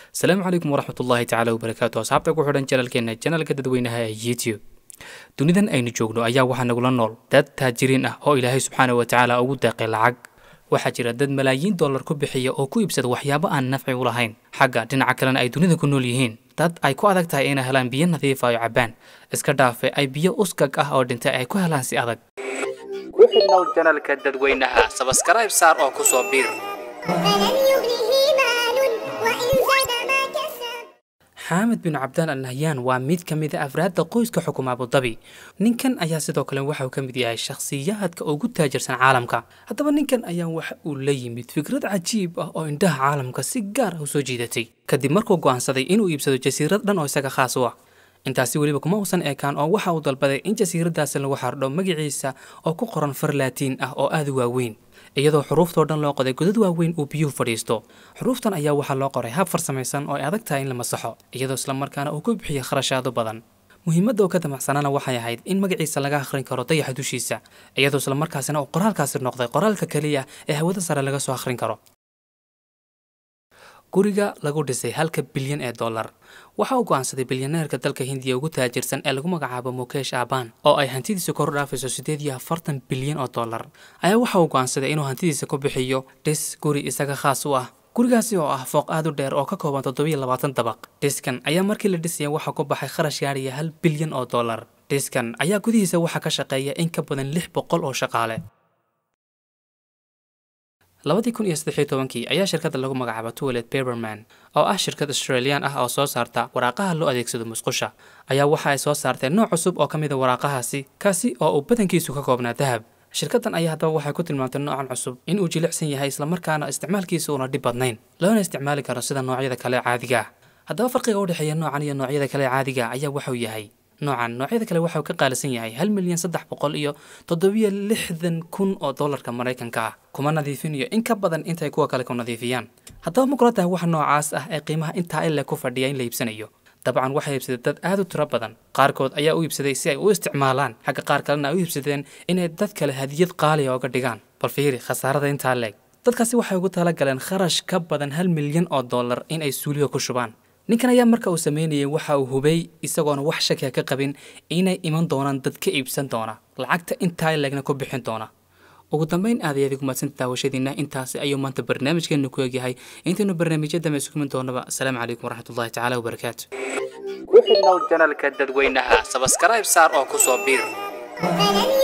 asalaamu calaykum waraxmat ullaahi tacaala wabarakaatu asxaabta ku xidhan janalkeena janalka dadweynaha ee youtube dunidan aynu joogno ayaa waxaa nagula nool dad taajiriin ah oo ilaahay subxaana wa tacaala ugu deeqay lacag waxaa jira dad malaayiin dollar ku bixiya oo ku iibsada waxyaabo aan nafci u lahayn xagga dhinaca kalena ay dunida ku nool yihiin dad ay ku adag tahay inay helaan biyo nadiifa oo cabbaan iska dhaafe ay biyo uskag ah oo dhintay ay ku helaan si adag ku xidhnow janalka dadweynaha sabaskarayb saar oo kusoo biir فلن يغنه مال وإن زاد ما كسب xaamed bin cabdaan al nahyaan waa mid ka mid a afraadda qoyska xukuma abudabi ninkan ayaa sidoo kale waxa uu ka mid yahay shakhsiyaadka ugu taajirsan caalamka haddaba ninkan ayaa waxa uu la yimid fikrad cajiib ah oo indhaha caalamka si gaar ah u soo jiidatay kadib markuu go'aansaday inuu iibsado jasiirad dhan oo isaga khaas u ah intaasi weliba kuma uusan eekaan oo waxa uu dalbaday in jasiiradaasi lagu xardho magaciisa oo ku qoran far laatiin ah oo aad u waaweyn iyadoo xuruuftoo dhan loo qoday godad waaweyn uu biyuhu fadhiisto xuruuftan ayaa waxaa loo qoray hab farsamaysan oo ay adag tahay in la masaxo iyadoo islamarkaana uu ku bixiyo kharashaado badan muhiimadda oo ka damacsanaana waxay ahayd in magaciisa laga akhrin karo dayaxa dushiisa iyadoo islamarkaasina uu qoraalkaasi noqday qoraalka keliya ee hawada sare laga soo akhrin karo guriga lagu dhisay halka bilyan ee dollar waxa uu go'aansaday bilyaneerka dalka hindiya ugu taajirsan ee lagu magacaabo mukesh aban oo ay hantidiisa kor u dhaafayso siddeed iyo afartan bilyan oo dollar ayaa waxa uu go'aansaday inuu hantidiisa ku bixiyo dhis guri isaga khaas u ah gurigaasi oo ah fooq aad u dheer oo ka kooban toddobiyo labaatan dabaq dhiskan ayaa markii la dhisaya waxaa ku baxay kharash gaadhaya hal bilyan oo dollar dhiskan ayaa gudihiisa waxaa ka shaqeeya in ka badan lix boqol oo shaqaale labadii kun iyo saddex iyo tobankii ayaa shirkadda lagu magacaaba tuwalet paperman oo ah shirkad australian ah oo soo saarta waraaqaha loo adeegsado musqusha ayaa waxa ay soo saarteen nooc cusub oo ka mid a waraaqahaasi kaasi oo uu badankiisu ka koobnaa dahab shirkaddan ayaa haddaba waxay ku tilmaamtay noocan cusub in uu jilicsan yahay islamarkaana isticmaalkiisa uuna dhib badnayn loona isticmaali karo sida noocyada kale caadiga ah haddaba farqiga u dhexeeya noocan iyo noocyada kale caadiga ah ayaa waxuu yahay noocan noocyada kale waxau ka qaalisan yahay hal milyan saddex boqol iyo toddobiyo lixdan kun oo dollarka maraykanka ah kuma nadiifinayo in ka badan intay kuwa kale ku nadiifiyaan haddaba ma kula tahay waxa noocaas ah ee qiimaha intaa ile ku fadhiya in la iibsanayo dabcan waxay iibsadeen dad aad u tiro badan qaarkood ayaa u iibsaday si ay u isticmaalaan xagga qaar kalena ay u iibsadeen inay dad kale hadiyad qaaliya oga dhigaan bal fiiri khasaarada intaa leeg dadkaasi waxay ugu talagaleen kharash ka badan hal milyan oo dollar in ay suuliga ku shubaan ninkan ayaa marka uu sameynayay waxa uu hubay isagoona wax shakiya ka qabin inay iman doonaan dad ka iibsan doona lacagta intaa leegna ku bixin doona ugu dambeyn aad ayaad ugumadsanta daawashadiina intaasi ayuu maanta barnaamijkeenu ku egyahay intaynu barnaamijyo dambe isugu min doonaba asalaamu calaykum waraxmatullahi tacaala wabarakaatu ku xidhnow janalka dadweynaha sabaskarayb saar oo kusoo biir فلن